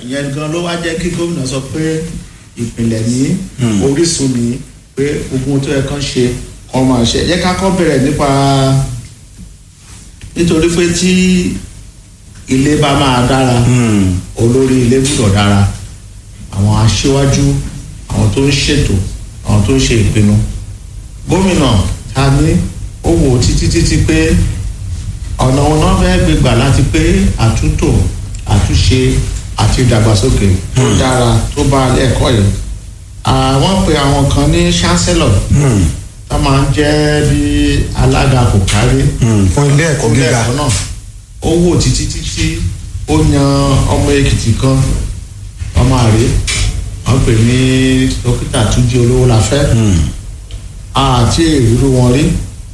ìyẹn gan ló wá jẹ́ kí gómìnà sọ pé ìpìlẹ̀ ní orísun ní pé ogun tó yẹ kán ṣe kán máa ṣe yẹ ká kọ́ bẹ̀rẹ̀ nípa nítorí pé tí ilé bá máa dára olórí ilé gbúdọ̀ dára àwọn aṣíwájú àwọn tó ń ṣètò àwọn tó ń ṣe ìpinnu gómìnà ta ní ó wò títí títí pé ọ̀nà wọn náà fẹ́ gbé gbà láti pé àtúntò àtúnṣe àti ìdàgbàsókè tó dára tó bá ẹ̀kọ́ yìí àwọn pe àwọn kan ní chancellor tó máa ń jẹ́ bí alága kò kárí fún ilé ẹ̀kọ́ ilé gíga ẹ̀kọ́ náà ó wò títí títí ó yan ọmọ èkìtì kan ọmọ àrè wọn pè ní dókítà túnjí olówó la fẹ́ àti ìrírú wọn rí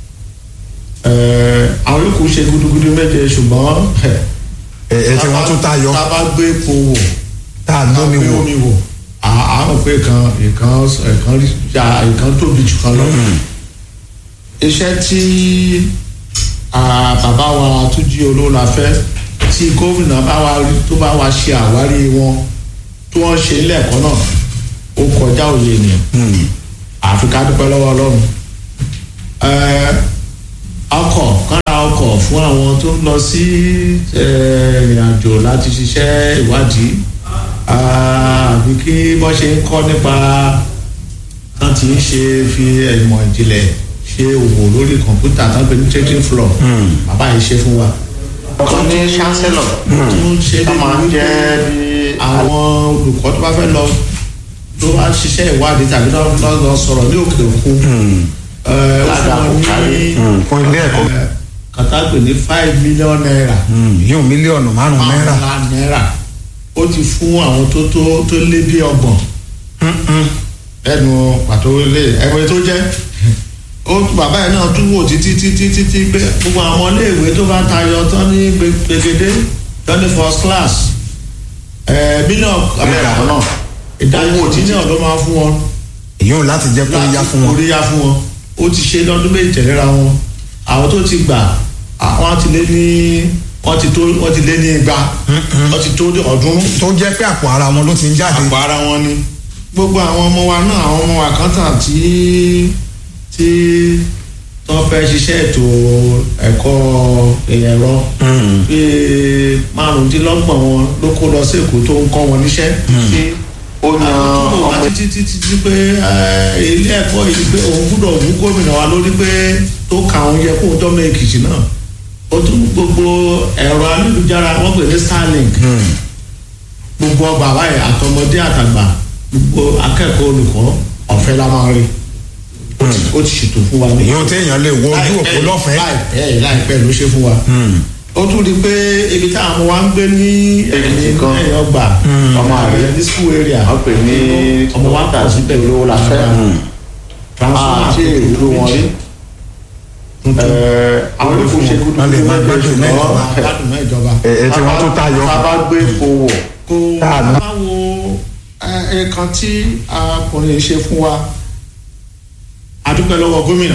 Eh, àwọn yòókù ṣe gudugudu méje ṣùgbọ́n ẹ ẹ tí wọ́n tún tayọ tá a bá gbé epo wò tá a tá a lómi gbé wò omi wò à- àwọn pé kan ìkan ìkan ya ìkan tóbi jù kan lọ iṣẹ́ tí ah, bàbá wa túnjí olówó la fẹ́ tí gómìnà bá wa rí- tó bá wa ṣe àwárí wọn tí wọ́n ṣe ilé ẹ̀kọ́ náà ó kọjá òye ènìyàn àfi ká dúpẹ́ lọ́wọ́ ọlọ́run Ẹ, ọkọ̀ kára ọkọ̀ fún àwọn tó ń lọ sí ẹ, ìrìnàjò láti ṣiṣẹ́ ìwádìí Ah, àbí kí wọ́n ṣe ń kọ́ nípa tán ti ń ṣe fi ìmọ̀ ìjìnlẹ̀ ṣe òwò lórí kọ̀ǹpútà tán pé ní trading floor bàbá yìí ṣe fún wa. ọkàn ní chancellor tó ń ṣe tó máa ń jẹ́ bí àwọn olùkọ́ tó bá fẹ́ lọ tó bá ṣiṣẹ́ ìwádìí tàbí lọ lọ sọ̀rọ̀ ní òkè òkun ẹ, ó fún wọn ní fún ilé ẹ̀kọ́ ẹ, kàtàgbè ní five million naira yóò mílíọ̀nù márùn-ún náírà márùnlá náírà ó ti fún àwọn tó tó tó lé bí ọgbọ̀n ẹnu pàtó lé ẹgbẹ́ tó jẹ́ ó bàbá yẹn náà tún wò títí títí títí pé gbogbo àwọn iléèwé tó bá tayọ tán ní gbẹgẹdẹ tán ní first class ẹ mílíọ̀nù abẹ́rẹ́ náà ìdájọ́ mílíọ̀nù ló máa fún wọn èyí ò láti jẹ́ kó yá fún wọn orí yá fún wọn ó ti ṣe lọ́dún méjì tẹ̀léra wọn àwọn tó ti gbà àwọn ti lé ní wọ́n ti tó wọ́n ti lé ní igba wọ́n ti tó ọdún tó jẹ́ pé àpò ara wọn ló ti ń jáde àpò ara wọn ni gbogbo àwọn ọmọ wa náà àwọn ọmọ wa kan tàn tí tí tó fẹ́ ṣiṣẹ́ ètò ẹ̀kọ́ ẹ̀rọ bíi márùndínlọ́gbọ̀n wọn ló kó lọ sí èkó tó ń kọ́ wọn níṣẹ́ tí ó yan ọmọ títí títí tí pé eh, ilé ẹ̀kọ́ yìí pé òun gbúdọ̀ mú gómìnà wa lórí pé tó ka òun yẹ kóun tọ́mọ èkìtì náà ó tún gbogbo ẹ̀rọ ayélujára wọ́n pè ní starlink gbogbo ọgbà báyìí àtọmọdé àtàgbà gbogbo akẹ́kọ̀ọ́ olùkọ́ ọ̀fẹ́ la máa rí ó ti- ó ti ṣètò fún wa ní. èyí ò téèyàn lè wọ ojú òpó lọ́fẹ̀ẹ́ láìpẹ́ láìpẹ́ ló ṣe fún wa ó tún di pé ibi táwọn ọmọ wa ń gbé ní Èkìtì kan. ẹ̀yìn ọgbà ọmọ àrẹ ní school area wọ́n pè ní ọmọ wa pọ̀ síbẹ̀ olówó la fẹ́ transformer àti ìlú wọn rí àwọn olùkọ́ ṣe kúndùn Wọ́n lè máa gbádùn náà ìjọba. gbádùn náà ìjọba ẹ ẹ tí wọ́n tún tayọ tá a bá gbé epo wọ̀ kó Tá a ná. báwo ẹ̀ẹ̀kan tí akùnrin ṣe fún wa adúpẹ́ lọ́wọ́ gómìnà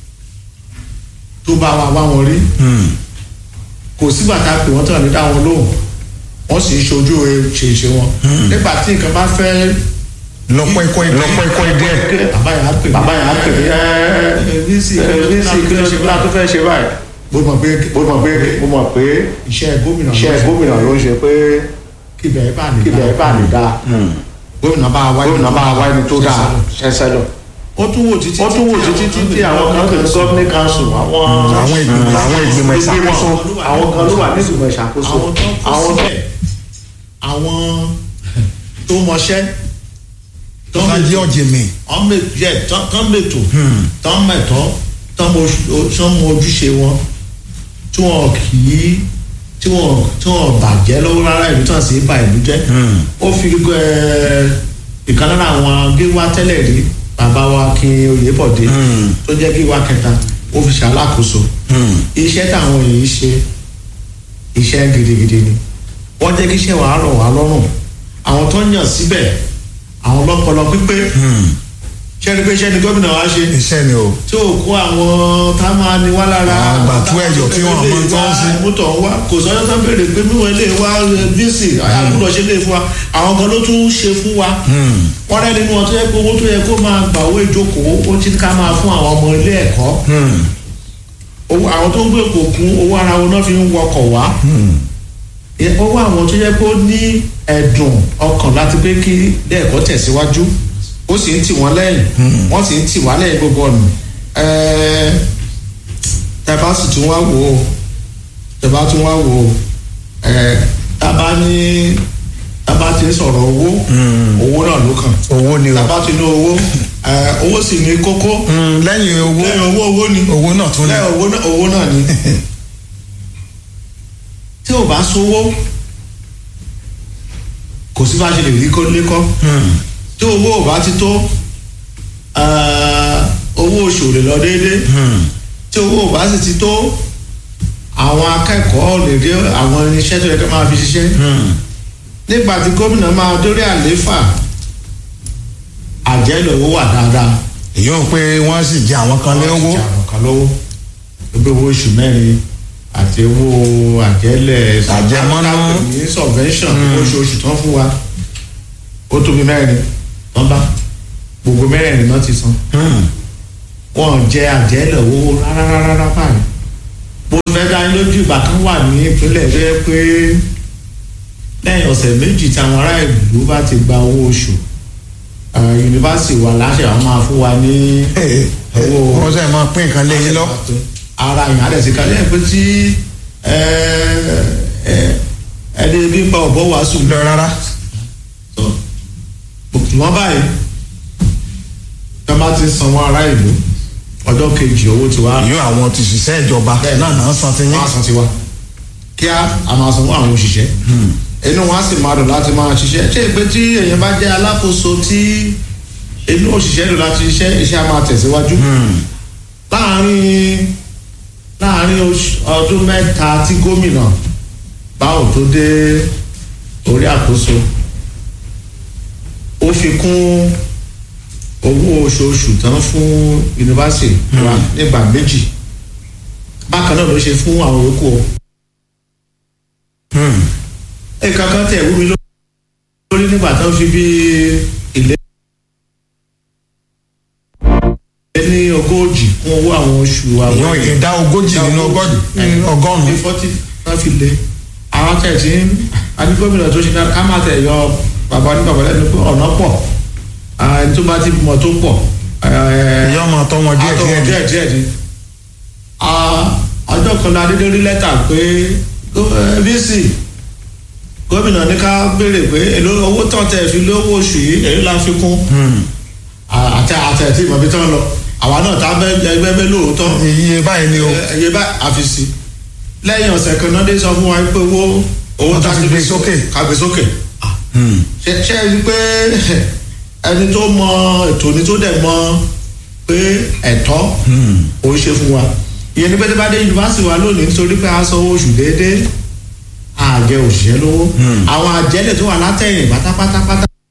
tó bá wa wá wọn rí kò sígbà tá a pè wọ́n tán ní dá wọn lóhùn wọ́n sì ń ṣojú ṣèṣe wọn nígbà tí nǹkan bá fẹ́ lọ́pọ̀ ikọ́ lọ́pọ̀ ikọ́ díẹ̀ bàbá yà á pè mí. bàbá yẹn á pè mí ẹ ẹ bísí ẹ bí sì kí ló ṣe bá tó fẹ́ ṣe báyìí mo mọ̀ pé mo mọ̀ pé mo mọ̀ pé iṣẹ́ gómìnà ló iṣẹ́ ṣe gómìnà ló ń ṣe pé kíbẹ̀ ẹ̀ bá lè kíbẹ̀ ẹ̀ bá lè dáa gómìnà bá wa gómìnà bá wá ẹni tó dáa ṣẹṣẹlọ ó tún wò títí ó tún wò títí títí àwọn kan tó ń gọ́ọ̀mì council àwọn àwọn ìgbìmọ̀ àwọn ìgbìmọ̀ ìṣàkóso àwọn kan ló wà ní ìgbìmọ̀ ìṣàkóso àwọn tó kó àwọn síbẹ̀ àwọn tó mọṣẹ́ tó bá jẹ́ ọ̀jẹ̀mẹ̀ ọmọ yẹ tán mẹtò tán mẹtọ tán mọ ojúṣe wọn tí wọn kì í tí wọn tí wọn bàjẹ́ lọ́wọ́ rárá ìlú tán sì ba ìlú jẹ́ ó fi ẹ ìkan lára àwọn gíwá tẹ́lẹ̀ rí bàbá wa kí oyèbọ̀dé tó jẹ́ gíwá kẹta ó fi ṣàlàkóso iṣẹ́ táwọn èyí ṣe iṣẹ́ gidigidi ni wọ́n jẹ́ kí iṣẹ́ wàá rọ̀ wá lọ́rùn àwọn tó ń yàn síbẹ̀ àwọn ọlọ́pọlọ pípé ṣẹ́ni pé ṣẹ́ni gómìnà wa ṣe iṣẹ́ ni o tí ò kó àwọn tá a máa ní wá lára Àwọn àgbàtú ẹ̀yọ̀ tí wọ́n mọ tó ń ṣe. mútọ̀ ń wá kò sọ́jọ́ tó ń béèrè pé mímọ́ ilé wa bíìsì àbúrò ṣe lè fún wa àwọn kan ló tún ṣe fún wa wọ́n rẹ́ nínú wọn tó yẹ pé owó tó yẹ kó máa gbà owó ìjókòó ó ti ká máa fún àwọn ọmọ ilé ẹ̀kọ́ owó àwọn tó ń gbé kò kún owó ara wọn náà fi ń wọkọ̀ wá Ẹ- owó àwọn tó yẹ kó ní ẹ̀dùn ọkàn láti pé kí ilé ẹ̀kọ́ tẹ̀síwájú ó sì ń tì wọ́n lẹ́yìn wọ́n sì ń tì wá lẹ́yìn gbogbo ọ̀nà ẹ̀ẹ́ tẹ́bá sì tún wá wò ó tẹ́bá tún wá wò ó ẹ̀ẹ́ tábà ní tábà ti ń sọ̀rọ̀ owó owó náà ló kàn owó ni o tábà ti ní owó ẹ̀ẹ́ owó sì ní kókó Mm, lẹ́yìn owó lẹ́yìn owó owó ni owó náà tún ní lẹ́yìn owó náà owó náà ni tí ò bá sówó kò sí bá ṣe lè rí kó lékọ́ tí owó ò bá ti tó eh, owó oṣù lè lọ déédéé tí owó ò bá sì ti tó àwọn akẹ́kọ̀ọ́ lè rí àwọn irinṣẹ́ tó yẹ kí wọ́n máa fi ṣiṣẹ́ nígbà tí gómìnà máa dórí àlééfà àjẹ́lẹ̀ owó wà dáadáa èyí ò pé wọ́n sì jẹ àwọn kan lé owó Wọ́n ti jà àwọn kan lówó gbogbo owó oṣù mẹ́rin àti owó àjẹ́lẹ̀ Àjẹmọ́nú. ní subvention oṣooṣù tán fún wa ó tóbi mẹ́rin tán bá gbogbo mẹ́rin náà ti san wọn jẹ àjẹ́lẹ̀ owó rárá rárá báyìí mo fẹ́ dá yín lójú ìgbà kan wà ní ìpínlẹ̀ rẹ pé lẹ́yìn ọ̀sẹ̀ méjì tí àwọn ará ìlú bá ti gba owó oṣù eh, yunifásitì wa láṣẹ àwọn máa fún wa ní owó wọ́n sẹ́ máa pín nǹkan lé yín lọ ara yìí adẹ̀ sí kalẹ̀ pé tí ẹ, ẹ, ẹni bí ń pa ọ̀bọ wàásù lọ rárá lọ ṣùgbọ́n báyìí tá a bá ti san wọn ará ìlú ọjọ́ kejì owó ti wá èyí àwọn ti ṣiṣẹ́ ìjọba Bẹ́ẹ̀. náà náà san ti yín máa san ti wá kíá a máa san fún àwọn òṣìṣẹ́ inú wọn á sì máa dùn láti máa ṣiṣẹ́ ṣé ìpè tí èèyàn bá jẹ́ alákòóso tí inú òṣìṣẹ́ dùn láti ṣiṣẹ́ iṣẹ́ á máa tẹ̀síwájú láàárín láàárín oṣù- ọdún mẹ́ta tí gómìnà báwo tó dé orí àkóso ó fi kún owó oṣooṣù tán fún yunifásitì wa nígbà méjì bákan náà ló ṣe fún àwọn yòókù o. ẹ̀ka kan tẹ̀ wú mi lórí nígbà tó ń fi bí ilé ní ogójì kún owó àwọn oṣù àwọn èyí ìdá ogójì nínú ọgọ́dì ní ọgọ́rùn-ún fọ́tí náà fi lé àwọn tẹ̀ tí adigbómìnà tó ṣe ká ká má tẹ̀ yọ bàbá ní bàbá lẹ́nu pé ọ̀nà pọ̀ ẹni tó bá ti mọ̀ tó pọ̀ èyí ọmọ tọ́ wọn díẹ̀ àtọwọ̀ díẹ̀ díẹ̀ díẹ̀ ni Ah, ọjọ́ kan la dédé rí lẹ́tà pé vc gómìnà ní ká béèrè pé èló owó tán tẹ̀ fi lówó oṣù yìí èyí la fi kún àtẹ àtẹ tí ìmọ̀ bí tán lọ àwa náà tá bẹ ẹgbẹ́ bẹ lóòótọ́ iye báyìí ni o ẹyẹ bá àfisì lẹ́yìn ọ̀sẹ̀ kan náà dé sọ fún wa pé owó owó Wọ́n tá tún ti gbé sókè. ká gbé sókè ṣe ṣe é rí i pé ẹni tó mọ ètò ni tó dẹ̀ mọ pé ẹ̀tọ́ òun ṣe fún wa ìyẹn ní pẹ́ẹ́tẹ́ bá dé yunifásitì wa lónìí nítorí pé a san owó oṣù déédéé àjẹ òṣìṣẹ́ lówó àwọn àjẹlẹ̀ tó wà látẹ̀yìn pátápátá pátá